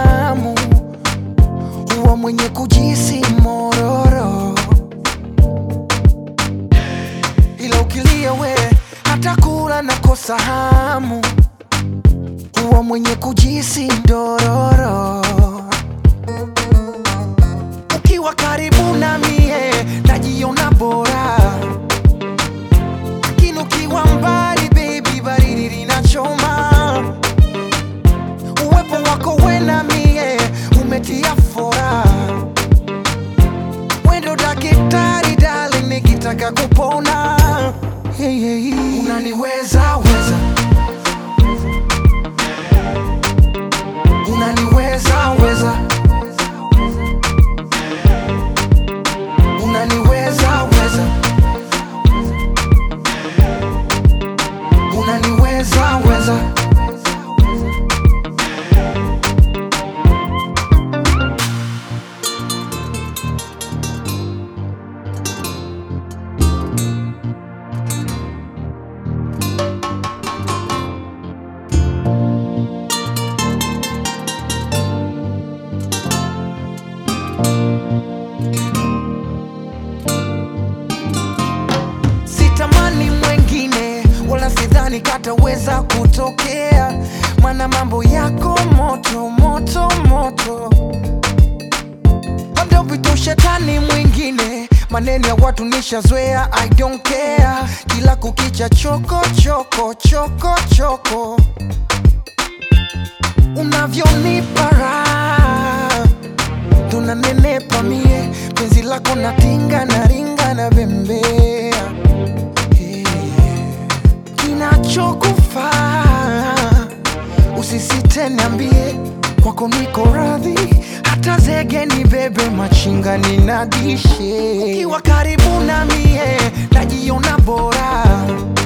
hamu, huwa mwenye kujisi mororo, ila ukilia we hata kula nakosa hamu, huwa mwenye kujisi ndororo. Ukiwa karibu na mie najiona bora, lakini ukiwa mbali baby, baridi linachoma. Uwepo wako we na mie umetia fora, wendo daktari darling, nikitaka kupona hey, hey, hey. Unaniweza weza, unaniweza weza, unaniweza weza, unaniweza weza. sitamani mwengine wala sidhani kataweza kutokea, mana mambo yako moto moto moto, labda upite ushetani mwingine. Maneno ya watu nishazoea, I don't care. Kila kukicha choko choko choko choko, unavyonipa raha tunanenepa mie, penzi lako natinga na ringa na bembea kinachokufaa usisite, niambie, kwako niko radhi, hata zege ni bebe machinga ninadishe. Ukiwa karibu na mie najiona bora,